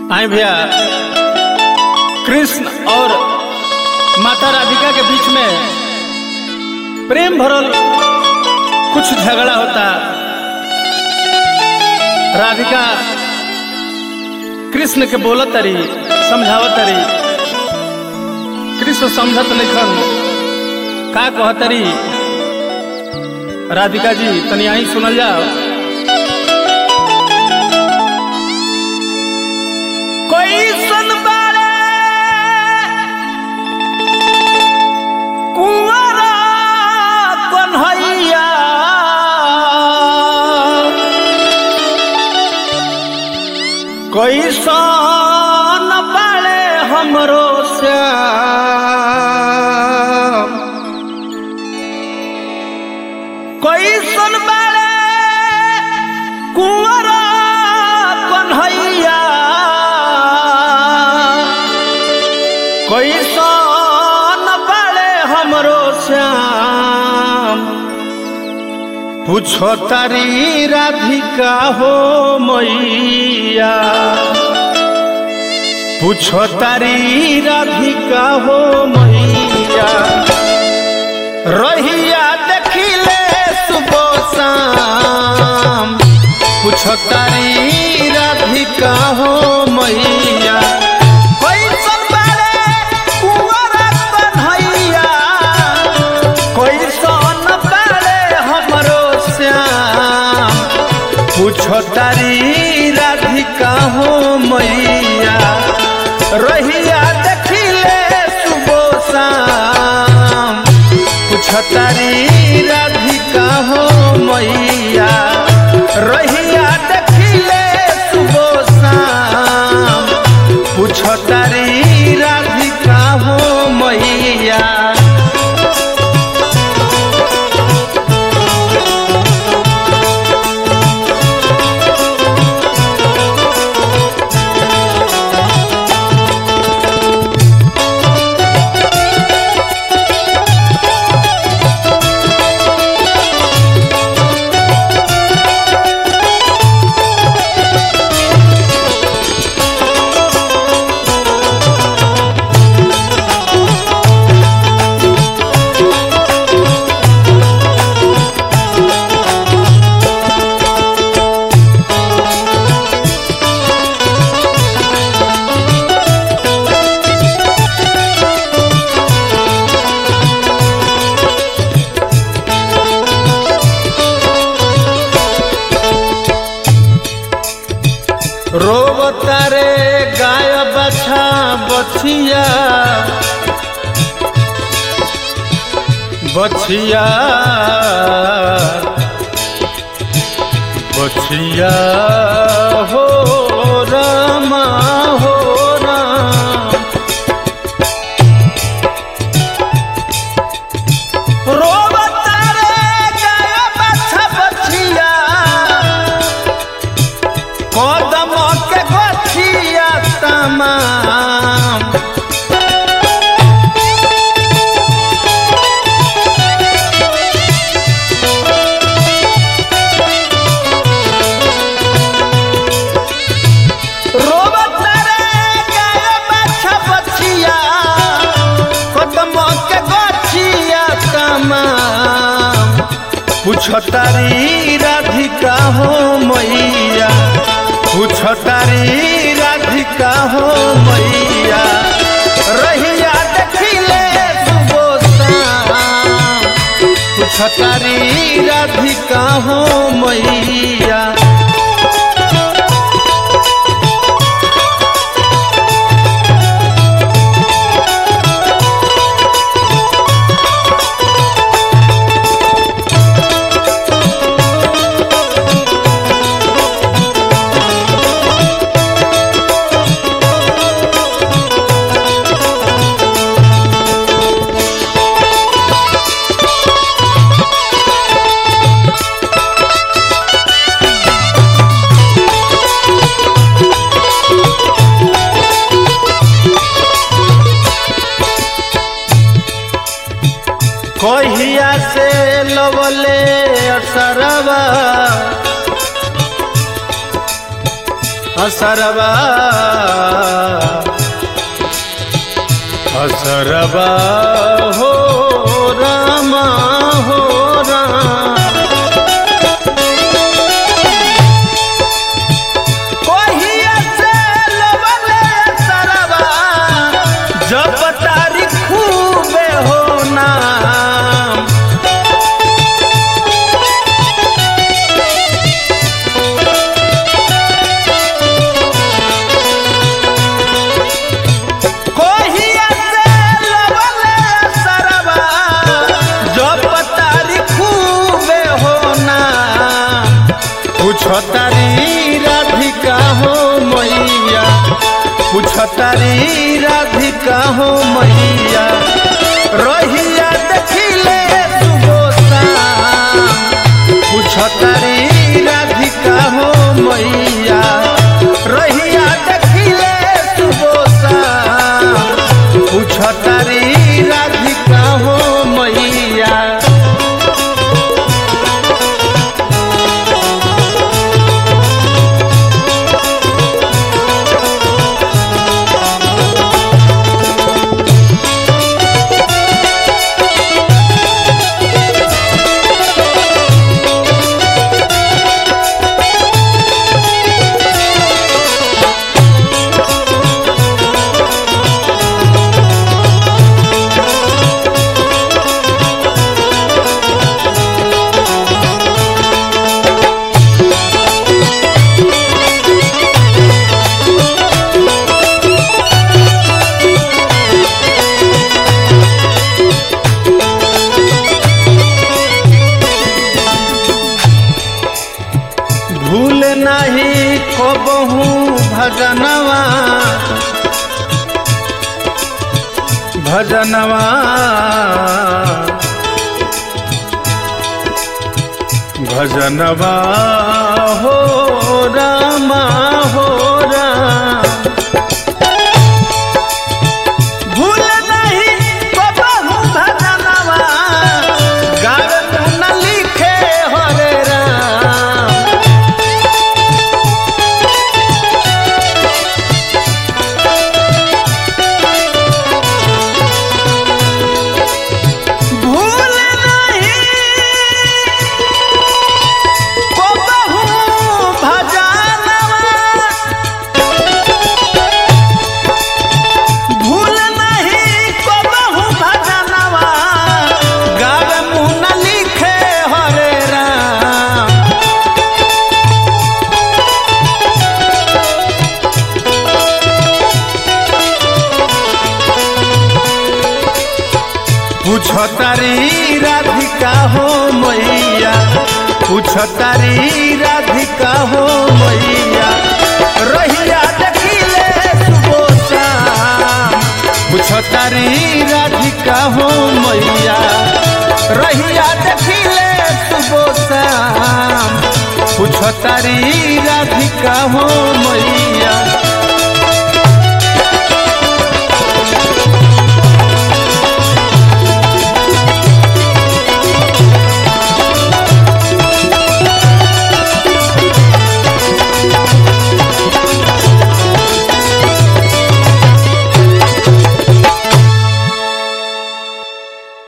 आए भैया कृष्ण और माता राधिका के बीच में प्रेम भरल कुछ झगड़ा होता राधिका कृष्ण के बोलत तरी समझावत तरी कृष्ण समझत लिखन का कहतरी राधिका जी तनी आई सुनल जाओ कोई सुन बारे कुंवरा कन्हैया कोई सन बाले हमरो श्याम कोई सुन बाले कुंवरा कन्हैया कोई सन बाले हमरो श्याम पूछो तारी राधिका हो मैया पूछो तारी राधिका हो मैया रहिया देखिले सुबह शाम पूछो तारी राधिका हो मैया कोई सन बारे कुंवरा कन्हैया कोई सन बारे हमरो श्याम पूछो तारी राधिका हो मैया रहिया देखिले सुबह शाम पूछो तारी राधिका हो मैया रहिया देखिले सुबह शाम पूछो तारी राधिका हो मैया रोबतारे गाय बछा बछिया बछिया बछिया हो रामा हो राम रोबतारे गाय बछा बछिया कदम के गठिया तमाम रोबत रे गाय बाछा बछिया कदम के गठिया तमाम पूछतारी राधिका हो मैया पूछतारी राधिका हो मैया रहिया देखिले सुबह शाम पूछतारी राधिका हो मैया असरबा असरबा हो रामा हो राम कोहिया से लवले असरबा जब तारीख खूबे हो नाम कोहिया से लवले सरबा जब तारीख खूबे होना पूछो तारी राधिका हो मैया पूछो तारी राधिका हो मैया रहिया देखिले सुबोसा पूछो तारी राधिका हो मैया रहिया देखिले सुबोसा पूछो तारी राधिका हो मैया भूल नहीं को बहु भजनवा भजनवा भजनवा हो रामा हो राम भूल नहीं को बहु भजनवा गावे न लिखे हरे राम भूल नहीं को बहु भजनवा भूल नहीं को बहु भजनवा गावे मुँह न लिखे हरे राम पूछो तारी राधिका हो मैया पूछो तारी राधिका हो मैया रहिया देखिले सुबोसा पूछो तारी राधिका हो मैया रहिया देखिले सुबोसा पूछो तारी राधिका हो मैया